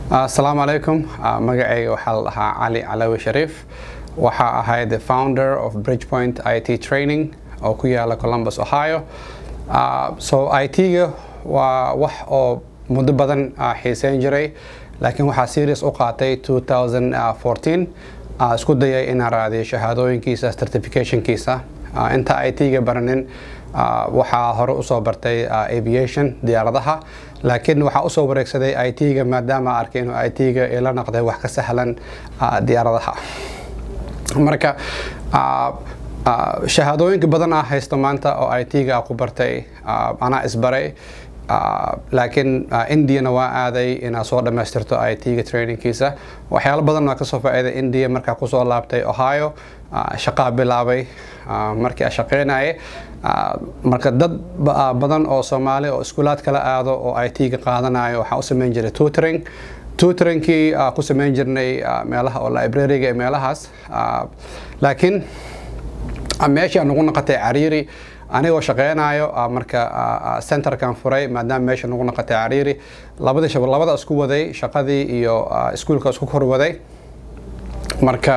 asalaamu calaykum magacayga waxaa la dhahaa cali calawi shariif waxaa ahay the founder of bridgepoint i t training oo ku yaala columbus ohio so i t-ga waa wax oo muddo badan xiiseyn jiray laakiin waxaa serious u qaatay 2014 isku dayay inaan raadiyo shahaadooyinkiisa certificationkiisa inta i t-ga baranin waxaa hore usoo bartay aviation diyaaradaha laakiin waxaa usoo wareegsaday i t-ga maadaama arkay inuu i t-ga ila noqday wax ka sahlan diyaaradaha marka shahaadooyinka badan ah haysta maanta oo i t-ga ku bartay anaa isbaray laakiin indiana waa aaday inaad soo dhammaystirto i t-ga trainingkiisa waxyaalo badan waa kasoo faa'iiday india markaa kusoo laabtay ohio shaqaa bilaabay markii a shaqeynaye marka dad badan oo soomaali oo iskuulaad kala aado oo i t-ga qaadanayo waxaa u sameyn jiray tutoring tutoringkii ku sameyn jirnay meelaha oo librariga meelahaas laakiin meeshii aan ugu noqotay cariiri anigoo shaqeynayo marka centerkan furay maadaama meesha nagu noqotay cariiri labadii shab labada isku waday shaqadii iyo iskuulka isku kor waday marka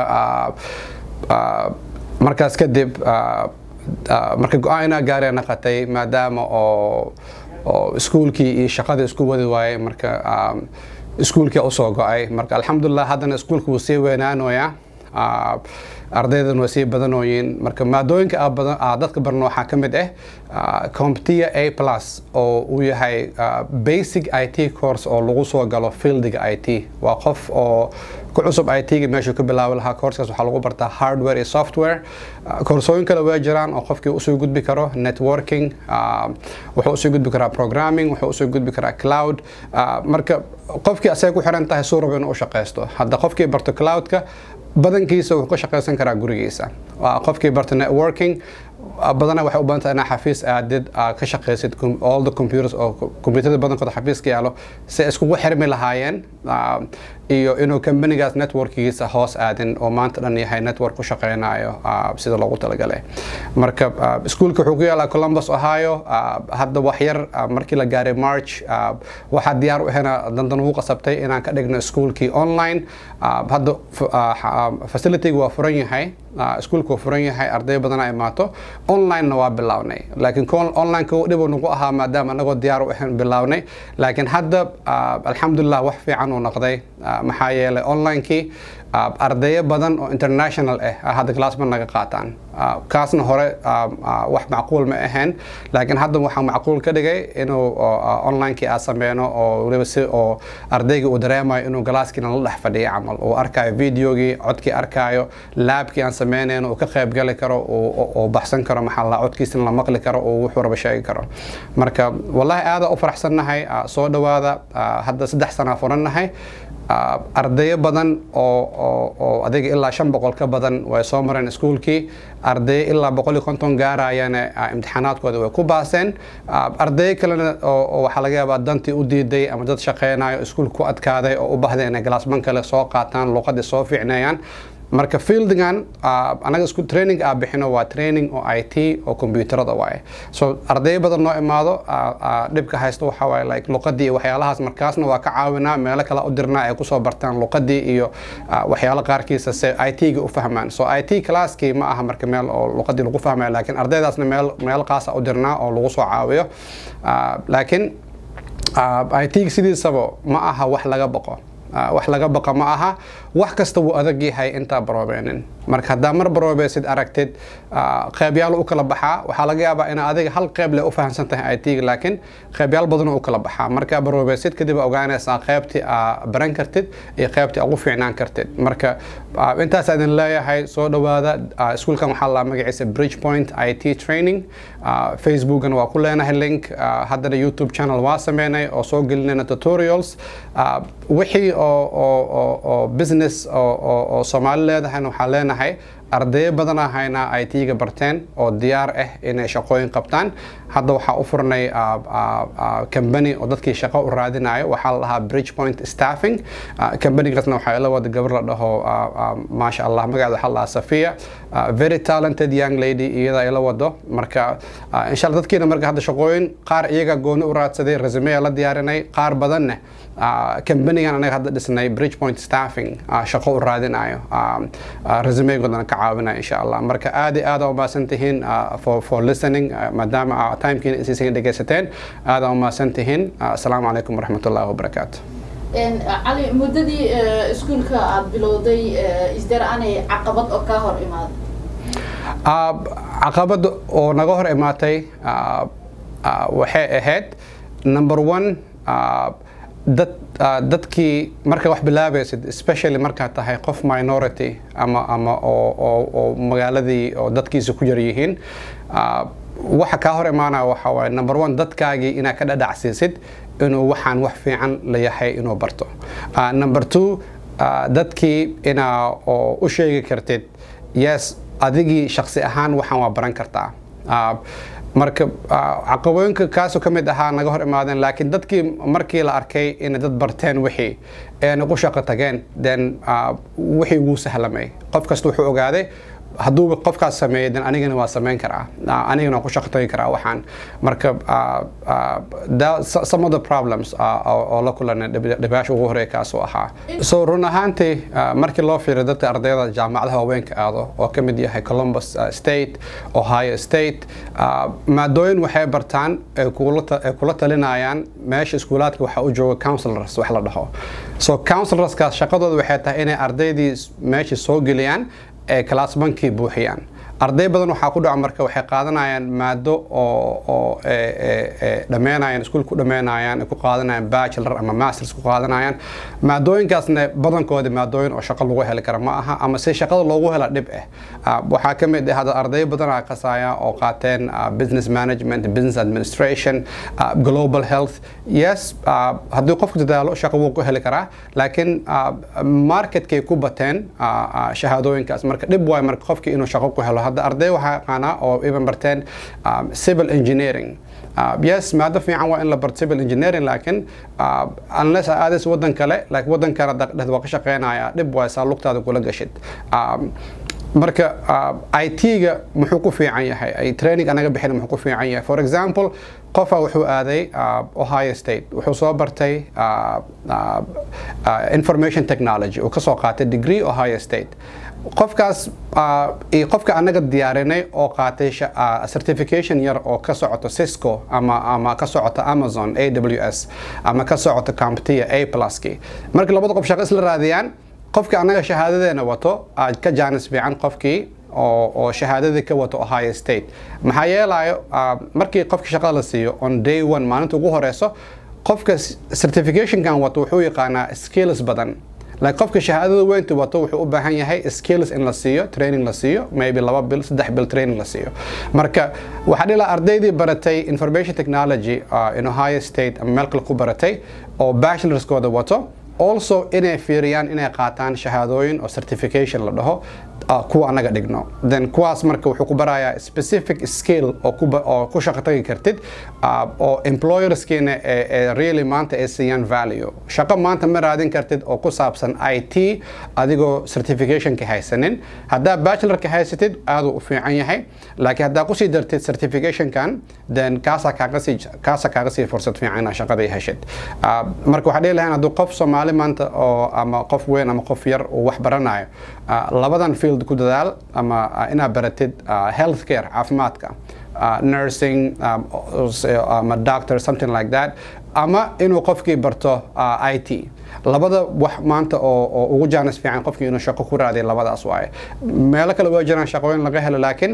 markaas kadib marka go-aan gaariga naqatay maadaama oo oo iskuulkii iyo shaqadii isku wadi waayey marka iskuulkii usoo go-ay marka alxamdulilah haddana iskuulka wuu sii weynaanoyaa ardaydan way sii badanooyiin marka maadooyinka dadka barno waxaa ka mid ah competia a plus oo uu yahay basic i t course oo lagu soo galo fieldiga i t waa qof oo ku cusub i t-ga meeshuu ka bilaabi lahaa courskaas waxaa lagu bartaa hardware iyo software koorsooyin kale way jiraan oo qofkii usoo gudbi karo networking wuxuu usoo gudbi karaa programming wuxuu usoo gudbi karaa cloud marka qofkii asay ku xiran tahay suu rabo inuu u shaqaysto hadda qofkii barto cloudka badankiisa wuxuu ka shaqaysan karaa gurigiisa qofkii barto networking badana waxay u badan tahay inaa xafiis aadid ka shaqaysid all the computers oo computerada badankooda xafiiska yaalo si iskugu xirmi lahaayeen iyo inuu companigaas networkigiisa hoos aadin oo maanta dhan yahay network ku shaqeynayo sida loogu talagalay marka iskuulka wuxuu ku yaalaa columbus ohio hadda wax yar markii la gaaray march waxaa diyaar u ahayna dandan ugu qasabtay inaan ka dhigno iskuulkii online hadda facilityga waa furan yahay iskuulka waa furan yahay arday badan ay imaato online-na waa bilownay laakiin online-ka dhib nagu ahaa maadaama anagoo diyaar u ahayn bilownay laakiin hadda alxamdulilah wax fiican uu noqday maxaa yeelay online-kii ardayo badan oo international ah hadda glassma naga qaataan kaasna hore wax macquul ma ahayn laakiin hadda waxaa macquul ka dhigay inuu online-kii aa sameyno oo waliba si oo ardayga uu dareemayo inuu galaaskiina la dhex fadhiyo camal uu arkayo videogii codkii arkaayo laabkii aan sameynayno uu ka qayb gali karo uu baxsan karo maxaa la codkiisina la maqli karo uu wuxuu raba sheegi karo marka wallahi aada u faraxsannahay soo dhawaada hadda saddex sanaa furannahay ardayo badan oo adiga ilaa shan boqol ka badan way soo mareen iskuulkii ardayo ilaa boqol iyo konton gaarayana imtixaanaadkooda way ku baaseen ardayo kalena oo waxaa laga yaabaa dantii u diiday ama dad shaqeynayo iskuulka ku adkaaday oo u bahday inay galaasman kale soo qaataan luuqadii soo fiicneeyaan marka fieldigan anaga isku training aa bixino waa training oo i t oo computerada waaye so ardayo badan noo imaado dhibka haysta waxaa waaye like luqadii iyo waxyaalahaas markaasna waa ka caawinaa meelo kale u dirnaa ay kusoo bartaan luqadii iyo waxyaalo qaarkiisa se i t-ga u fahmaan so i t classkii ma aha marka meel oo luqadii lagu fahmayo laakiin ardaydaasna meel meel qaasa u dirnaa oo lagu soo caawiyo laakiin i t sidiisaba ma aha wax laga boqo wax laga baqa ma aha wax kasta wuu adag yahay intaa baroobeenin marka haddaa mar baroobeesid aragtid qeybyaal u kala baxaa waxaa laga yaabaa in adiga hal qeyb le u fahamsan tahay i t laakiin qeybyaal badanoo u kala baxaa markaa baroobeesid kadib ogaanaysaa qeybtii aa baran kartid iyo qeybtii ugu fiicnaan kartid marka intaas idin leeyahay soo dhawaada iskuulkan waxaa la magaciisa bridgepoint i t training facebookana waa ku leenahay link haddana youtube channel waa sameynay oo soo gelinayna tutorials wixii oo business oo soomaali leedahayna waxaa leenahay ardayo badanaa haynaa i t-ga barteen oo diyaar ah inay shaqooyin qabtaan hadda waxaa u furnay company oo dadkii shaqo u raadinayo waxaa la dhahaa bridge point staffing companygaasna waxaa ila wada gabar la dhaho maasha allah magaceeda waxaa la dhahaa safia very talented young lady iyada ila wado marka insha allah dadkiina marka hadda shaqooyin qaar iyaga gooni u raadsaday resume la diyaarinay qaar badanna companigan anaga hadda dhisnay bridge point staffing shaqo u raadinayo resumegoodana ka caawinaya insha allah marka aad iyo aad aa umahadsan tihiin for for listening maadaama timekiina isiisan dhegaysateen aad aa umahadsan tihiin asalaamu calaykum waraxmat ullahi wabarakaatu cali muddadii iskuulka aad bilowday isdar aanay caqabad oo kaa hor imaaday caqabad oo naga hor imaatay waxay ahayd number one dad dadkii marka wax bilaabaysid especially markaad tahay qof minority ama ama oo magaaladii oo dadkiisa ku yar yihiin waxa kaa hor imaanaya waxa waaye number one dadkaagii inaad ka dhadhacsiisid inuu waxaan wax fiican la yahay inuu barto number two dadkii inaa oo u sheegi kartid yes adigii shaksi ahaan waxaan waa baran kartaa marka caqabooyinka kaasoo ka mid ahaa naga hor imaadeen laakiin dadkii markii la arkay inay dad barteen wixii eena ku shaqo tageen then wixii wuu sahlamay qof kasta wuxuu ogaaday hadduuba qofkaas sameeyay dan anigana waa samayn karaa anigana waan ku shaqo tagi karaa waxaan marka some of the problems oo la kulanay dhibaasha ugu horeeya kaasuu ahaa so run ahaantii markii loo fiiriyo dadka ardayda jaamacadaha waaweynka aado oo ka mid yahay columbus state ohio state maadooyin waxay bartaan ay kula talinayaan meesha iskuulaadka waxaa u jooga counselors wax la dhaho so counselorskaas shaqadooda waxay tahay inay ardaydii meesha soo geliyaan ee classbankii buuxiyaan arday badan waxaa ku dhaca marka waxay qaadanayaan maado oo oo dhammeynayaan iskuul ku dhammeynayaan ku qaadanayaan bachelor ama masters ku qaadanayaan maadooyinkaasna badankoodi maadooyin oo shaqo lagu heli kara ma aha ama si shaqada loogu hela dhib ah waxaa ka mid ah hadda arday badan aa qasaya oo qaateen business management business administration global health yes haddii qofku dadaalo shaqo wuu ku heli karaa laakiin marketkay ku bateen shahaadooyinkaas marka dhib waay marka qofkii inuu shaqo ku helo hadda arday waxaa yaqaanaa oo iban barteen civil engineering yes maado fiican waa in la barto civil engineering laakiin unless aadis wadan kale laakiin wadan kale dhexda waa ka shaqeynaya dhib waay saa lugtaada kula gashid marka it-ga muxuu ku fiican yahay training anaga bixin muxuu ku fiican yahay for example qofa wuxuu aaday ohio state wuxuu soo bartay information technology uu kasoo qaatay degree ohio state qofkaas iyo qofka anaga diyaarinay oo qaatay certification yar oo ka socoto cisco ama ama ka socoto amazon a w s ama ka socoto comptia a pluski marka labada qof shaqo isla raadiyaan qofka anaga shahaadadeena wato ka jaanis fiican qofkii oo shahaadadii ka wato ohio state maxaa yeelayo markii qofka shaqada la siiyo on day one maalinta ugu horeyso qofka certificationkan wato wuxuu yaqaanaa skills badan like qofka shahaadada weynta wato wuxuu u baahan yahay skills in la siiyo training la siiyo maybe laba bil saddex bil training la siiyo marka waxaa dhila ardaydii baratay information technology in ohio state ama meel kale ku baratay oo bachelorskooda wato also inay fiiriyaan inay qaataan shahaadooyin oo certification la dhaho kuwa anaga dhigno then kuwaas marka wuxuu ku barayaa specific skill oo ku shaqo tagi kartid oo employerskiina ee really maanta ay siiyaan value shaqo maanta ma raadin kartid oo ku saabsan i t adigoo certificationka haysanin haddaa bachelorka haysatid aaduu u fiican yahay laakiin haddaa kusii dartid certificationkan then kaasaa kaaga sii kaasaa kaaga sii fursad fiican inaad shaqadii heshid marka waxaa dhihi lahayn hadduu qof soomaali maanta oo ama qof weyn ama qof yar uu wax baranayo labadan field ku dadaal ama inaad baratid health care caafimaadka nursing ama doctor something like that ama inuu qofkii barto i t labada wax maanta oo ugu jaanis fiican qofkii inuu shaqo ku raadiya labadaas waaye meelo kale waa jiraan shaqooyin laga helo laakiin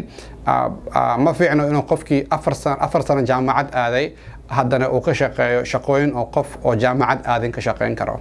ma fiicno inuu qofkii afar sano jaamacad aaday haddana uu ka shaqeeyo shaqooyin oo qof oo jaamacad aadin ka shaqeyn karo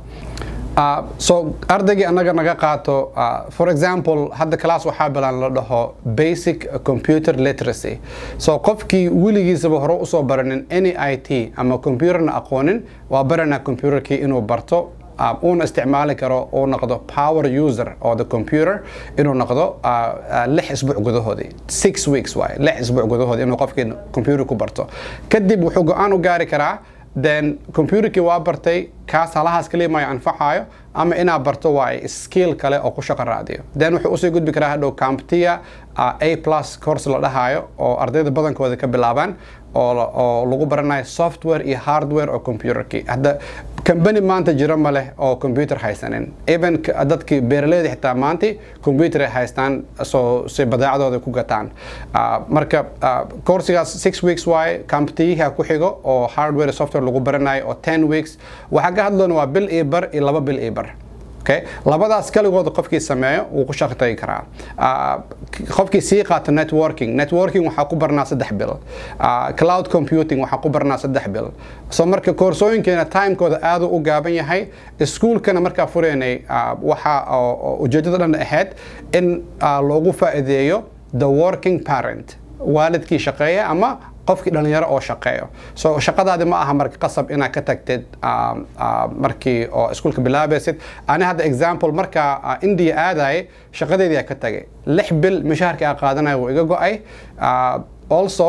so ardaygii anaga naga qaato for example hadda class waxaa bilaan la dhaho basic computer literacy so qofkii weligiisaba hore usoo baranin any i t ama computerna aqoonin waa baranaa computerkii inuu barto uuna isticmaali karo uu noqdo power user oo the computer inuu noqdo lix isbuuc gudahoodii six weeks waaye lix isbuuc gudahoodii inuu qofkii computer ku barto kadib wuxuu go-aan u gaari karaa then computerkii waa bartay kaas halahaas kaliya maayo anfacayo ama inaad barto waaye skill kale oo ku shaqo raadiyo then wuxuu usii gudbi karaa hadhow camptia a plus course la dhahayo oo ardayda badankooda ka bilaabaan oo lagu baranayo software iyo hardware oo computerkii hadda company maanta jiro ma leh oo computer haysanin even dadkii beeraleyda xitaa maanti computer ay haystaan soo si badeecadooda ku gataan marka coursigaas six weeks waaye camptiyaha ku xigo oo hardware software lagu baranayo oo ten weeks waxaa ka hadloona waa bil iyo bar iyo laba bil iyo bar okay labadaas kaligooda qofkii sameeyo wuu ku shaqo tagi karaa qofkii sii qaato networking networking waxaa ku barnaa saddex bil cloud computing waxaa ku barnaa saddex bil so marka koorsooyinkeena timekooda aadu u gaaban yahay iskuulkana markaa fureynay waxa ujeedada dhan ahayd in loogu faa'iideeyo the working parent waalidkii shaqeeya ama qofkii dhalinyaro oo shaqeeyo so shaqadaadi ma aha marka qasab inaad ka tagtid markii oo iskuulka bilaabaysid ani hadda example markaa india aadayay shaqadeedii ka tagay lix bil mishaharkii aa qaadanaya wuu iga go-ay also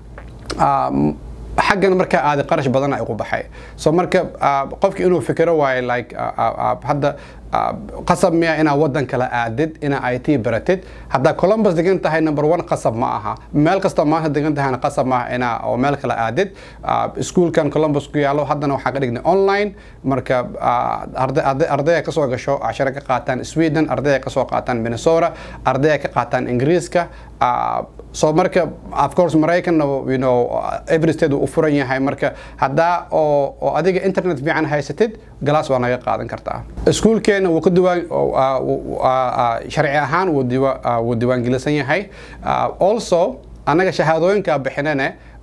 xaggan markaa aadi qarash badan ay ugu baxay so marka qofki inuu fikiro waayo like hadda qasab miya inaa wadan kale aadid inaa i t baratid haddaa columbus degan tahay number one qasab ma aha meel kasta maanta degan tahayna qasab maaha inaa oo meel kale aadid iskuulkan columbus ku yaalo haddana waxaa ka dhignay online marka ardaya kasoo gasho cashare ka qaataan sweden ardaya kasoo qaataan minnesota ardaya ka qaataan ingiriiska so marka of course maraykanna you know every state uu u furan yahay marka haddaa oo oo adiga internet fiican haysatid galaas waa naga qaadan kartaa iskuulkeena wuu ka diwaan sharci ahaan wuu diiwaangelisan yahay also annaga shahaadooyinka bixinane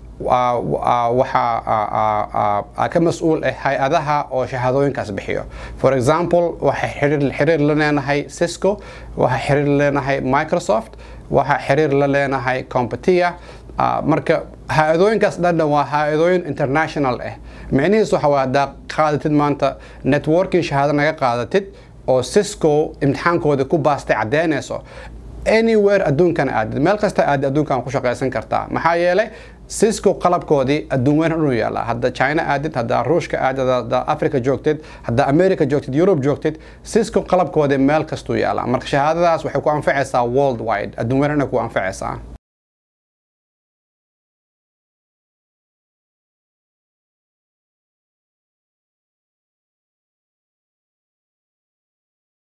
waxaa ka mas-uul ah hay-adaha oo shahaadooyinkaas bixiyo for example waxay xiriir la leenahay cisco waxaa xiriir la leenahay microsoft waxaa xiriir la leenahay competia marka hay-adooyinkaas dhandhan waa hay-adooyin international ah micnihiis waxa waa haddaa qaadatid maanta networking shahaado naga qaadatid oo cisco imtixaankooda ku baastay caddeynayso anywhere adduunkan aadid meel kasta aadid adduunkan ku shaqaysan kartaa maxaa yeelay cisco qalabkoodii adduun weyn inuu yaallaa hadda china aadid haddaa ruushka aadid haddaa africa joogtid haddaa america joogtid europe joogtid cisco qalabkoodii meel kastuu yaallaa marka shahaadadaas waxay ku anfacaysaa world wide adduun weyn inay ku anfacaysaa